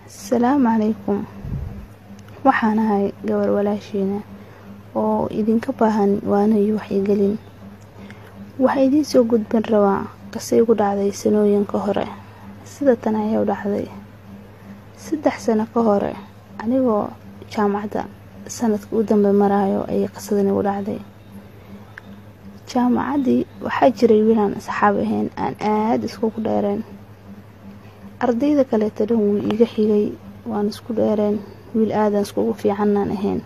asalaamu calaykum waxaan ahay gabar walaashiina oo idinka baahan waana iyo waxyigelin waxaa idiin soo gudbin rabaa qisay gu dhacday sanooyinka hore sida tan ayaa u dhacday saddex sano ka hore anigoo jaamacadda sanadka u dambe maraayo ayay qisadan igu dhacday jaamacaddii waxaa jiray wiilaan asxaab ahayn aan aada iskugu dheereen ardayda kaleeto dhan wuu iiga xigay waan isku dheereen wiil aadan iskugu fiicannaan ahayn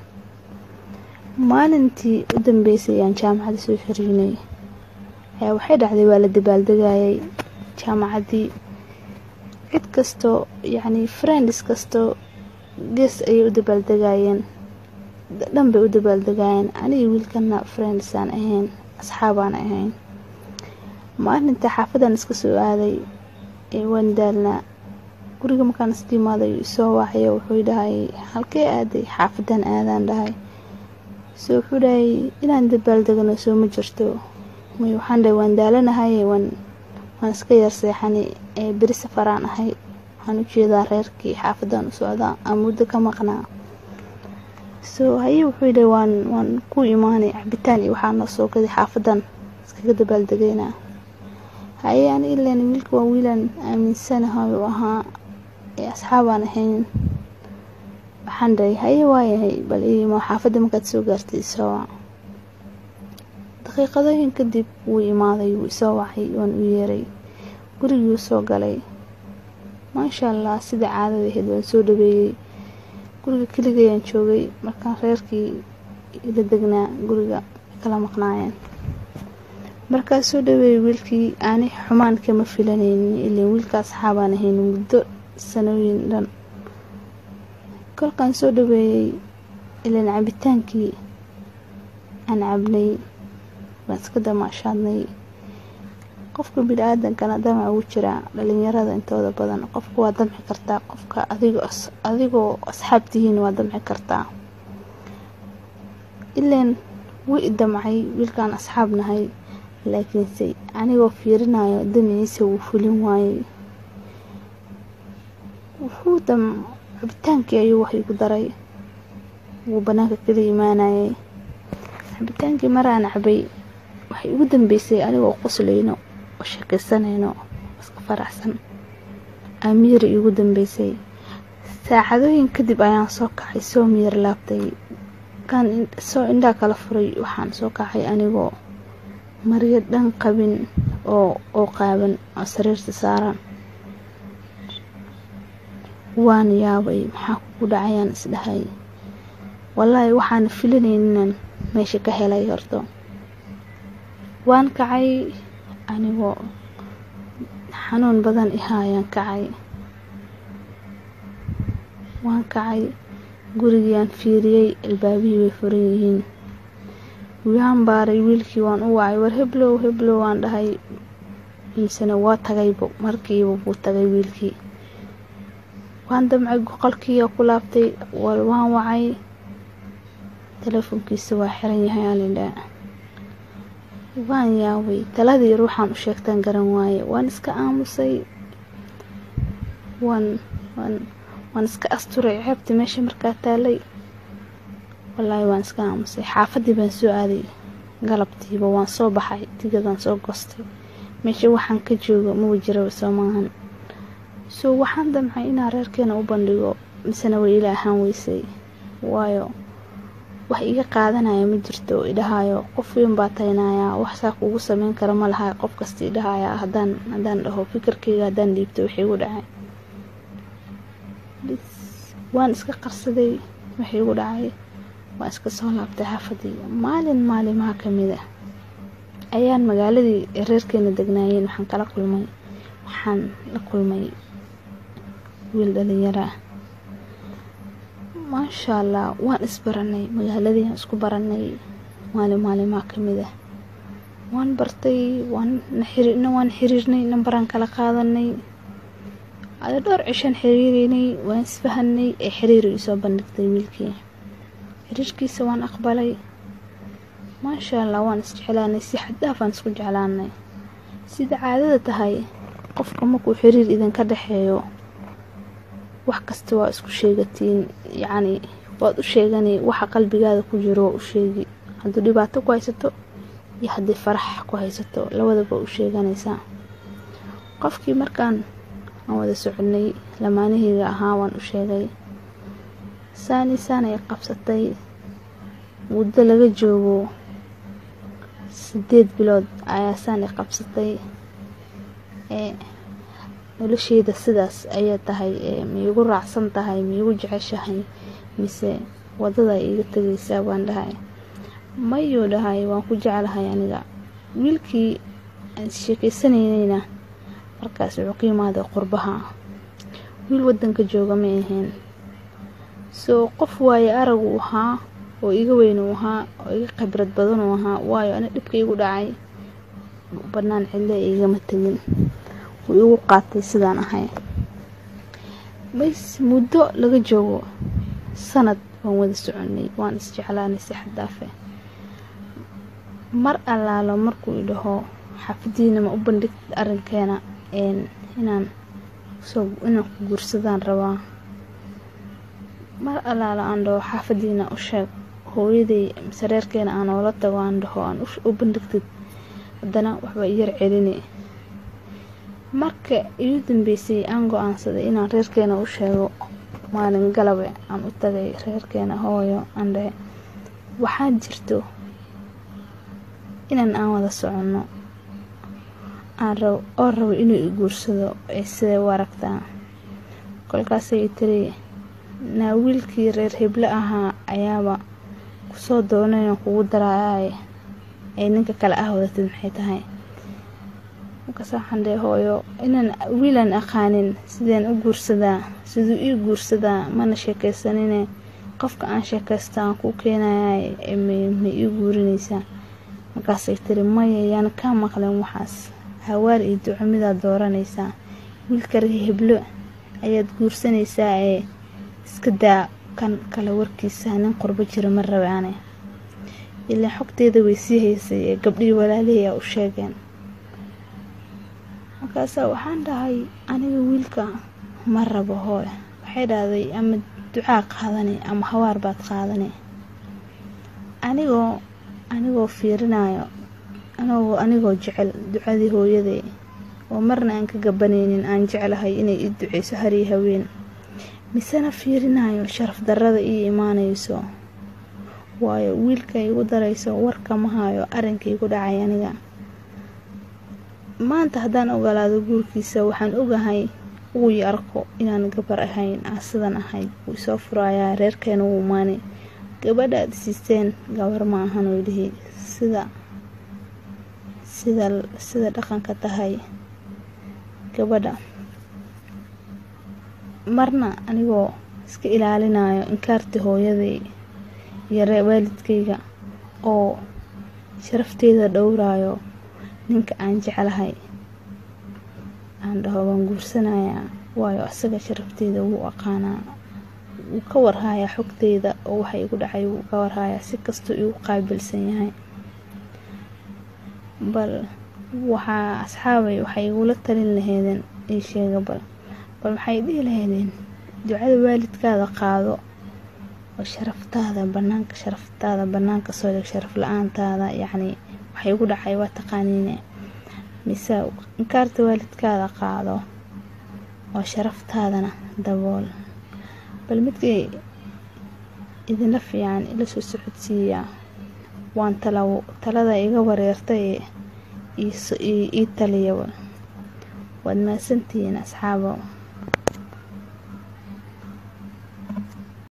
maalintii u dambeysay aan jaamacadda soo xiriinay ayaa waxay dhacday waa la dabaaldegayay jaamacaddii cid kastoo yacnii friends kastoo gees ayay u dabaaldegayeen dhan bay u dabaaldegayeen anigii wiilkana friendsaan ahayn asxaabaan ahayn maalinta xaafadan iska soo aaday waan daalnaa guriga markaan iska imaaday isoo waacayo wuxuu dhahay halkee aaday xaafadan aadaan dhahay so wuxuu dhahay inaan dabaaldegano soo ma jirto may waxaan dhahay waan daalanahay waan waan iska yar seexani ee beri safaraan ahay waxaan u jeedaa reerkii xaafadan u socdaa aan muddo ka maqnaa so haye wuxuu dhahay waan waan ku imaanay cabitaan iyo waxaa noo soo gaday xaafadan iskaga dabaaldegaynaa haye ani ilan wiilka waa wiilaan aaminsanahay u ahaa ee asxaabaan ahayn waxaan dhahay haye waayahay bal iimo xaafadda markaad soo gaartay isoo daqiiqadooyin kadib wuu imaaday wuu isoo wacay waan u yeeray gurigii soo galay maasha allah sida caadada ahayd waan soo dhaweeyey guriga keligayaan joogay markaan reerkii ila degnaa guriga kala maqnaayeen markaas soo dhaweeyey wiilkii aani xumaan kama filanaynin ilan wiilka asxaabaan ahayn muddo sanooyin dhan kolkaan soo dhaweeyey ilan cabitaankii aan cabnay waan iska damaashaadnay qofka bini-aadankana damac ugu jiraa dhalinyarada intooda badan qofka waa damci kartaa qofka adigoo asxaab tihiin waa damci kartaa ilan wii damcay wiilkaan asxaab nahay laakiinse anigoo fiirinayo damaciisa wuu fulin waayey wuxuu dam cabitaankii ayuu wax igu daray wuu banaanka kala imaanayay cabitaankii maraan cabay waxay ugu dambeysay anigoo qoslayno oo sheekaysanayno iska faraxsan amiiri igu dambeysay saacadooyin kadib ayaan soo kacay soo miyar laabtay kaan soo indhaa kala furay waxaan soo kacay anigoo maryo dhan qabin oo oo qaaban oo sariirta saaran waan yaabay maxaa kugu dhacayaan isdhahay wallaahi waxaan filanayninan meesha ka helay horto waan kacay anigoo xanuun badan ihaayaan kacay waan kacay gurigiiaan fiiriyey albaabihii way furan yihiin waan baaray wiilkii waan u wacay war heblow heblow waan dhahay misena waa tagaybo markiiba buu tagay wiilkii waan damcay qolkiiya ku laabtay wal waan wacay telefoonkiisa waa xiran yahay alidhaa waan yaabay taladii ruuxaan u sheegtaan garan waaye waan iska aamusay waan waan waan iska asturay ceebta meesha markaa taalay wallaahi waan iska aamusay xaafaddii baan soo aaday galabtiiba waan soo baxay tigadaan soo goostay meesha waxaan ka joogo maba jiraba soo maahan soo waxaan damcay inaan reerkeena u bandhigo misena way ila ahaan weysay waayo wax iga qaadanaya ma jirto oo idhahayo qof weyn baa taynayaa wax saa kuugu sameyn kara ma laha qof kasta idhahaya haddaan haddaan dhaho fikirkayga haddaan dhiibto wixii igu dhacay waan iska qarsaday wixii igu dhacay waan iska soo laabtay xaafadii maalin maalimaha ka mid ah ayaan magaaladii reerkeena degnaayeen waxaan kala kulmay waxaan la kulmay wiil dhalinyaro ah maasha allah waan isbaranay magaaladii aan isku baranay maalin maalimaha ka mid ah waan bartay waan waan xiriirnay nambaraan kala qaadanay ada dhowr cishaan xiriireynay waan isfahanay ee xiriiri isoo bandhigtay wiilkii xiriirkiisa waan aqbalay maasha allah waan isjeclaanay si xaddaafaan isku jeclaanay sida caadada tahay qofka markuu xiriir idinka dhexeeyo wax kasta waa isku sheegatiin yacni waad u sheegani waxa qalbigaada ku jiro waa u sheegi hadduu dhibaato ku haysato iyo haddii farax ku haysato labadaba u sheeganaysaa qofkii markaan aan wada soconay lamaanaheyga ahaa waan u sheegay saani saan ay qabsatay muddo laga joogo sideed bilood ayaa saan ay qabsatay ee nolosheyda sidaas ayay tahay ee maigu raacsan tahay maigu jeceshahay mise wadada iiga tegaysaa baan dhahay mayuu dhahay waan ku jeclahay aniga wiilkii aan sheekeysanaynayna markaas wuxuu ka yimaaday qurbaha wiil wadanka jooga ma ahayn soo qof waaye arag uu ahaa oo iga weyn uu ahaa oo iga khibrad badan uu ahaa waayo ani dhibka igu dhacay banaan cidle igama tegin wuu igu qaatay sidaan ahay bas muddo laga joogo sanad waan wada soconay waan isjeclaanay si xaddaafe mar allaalo markuu idhaho xaafadiina ma u bandhigtid arrinkeena inaan soo inaan ku guursadaan rabaa mar allaalo aan dhaho xaafadiina u sheeg hooyaday mise reerkeena aan oola tago aan dhaho aan u bandhigtid haddana waxba iyar celini marka igu dambeysay aan go-aansaday inaan reerkeena u sheego maalin galabe aan u tagay reerkeena hooyo aan dhahe waxaa jirto inan aan wada soconno aan rab oo rabo inuu i guursado ee siday u aragtaa kolkaasay tiri naa wiilkii reer heblo ahaa ayaaba kusoo doonayan kugu daraayaay ay ninka kale ah wadatid maxay tahay markaas waxaan dhahe hooyo inaan wiilaan aqaanin sideen u guursadaa siduu ii guursadaa mana sheekaysanine qofka aan sheekaysta aan kuu keenayay ma ii guurinaysaa markaasay tiri maya yaana kaa maqleen waxaas hawaar iyo duco midaad dooranaysaa wiilka reer heblo ayaad guursanaysaa ee iska daa kan kale warkiisa nin qurbo jira ma rabaane ilaa xogteeda way sii haysay ee gabdhihii walaalihii a u sheegeen markaasaa waxaan dhahay aniga wiilka ma rabo hooy waxay dhahday ama ducaa qaadani ama hawaar baad qaadani anigoo anigoo fiirinayo anigoo anigoo jecel ducadii hooyaday oo marna aan ka gabanaynin aan jeclahay inay ii duceyso hariyo haween misena fiirinayo sharaf darrada ii imaanayso waayo wiilka igu darayso warkama hayo arrinka igu dhacay aniga maanta haddaan ogolaado guurkiisa waxaan ogahay uu i arko inaan gabar ahayn aan sidan ahay wuu isoo furayaa reerkeena wuu maani gabadha aad isiisteen gabar ma ahan oo dhihi sida sida sida dhaqanka tahay gabadha marna anigoo iska ilaalinayo inkaartii hooyaday iyo ree waalidkayga oo sharafteeda dhowrayo ninka aan jeclahay aan dhaho waan guursanayaa waayo asaga sharafteeda wuu aqaanaa wuu ka warhayaa xogteyda oo waxa igu dhacay wuu ka warhayaa si kastuu igu qaabilsan yahay bal waxaa asxaabay waxay igula talin laheydeen ii sheega bal bal waxay dhihi laheydeen ducada waalidkaada qaado oo sharaftaada banaanka sharaftaada banaanka soo dhig sharaf la-aantaada yacni waxay igu dhacay waa taqaaniine mise inkaarta waalidkaada qaado oo sharaftaadana dabool bal midkay idinla fiican ila soo socodsiiyaa waan talaw talada iga wareertay ii taliyaba waad mahadsantihiin asxaabo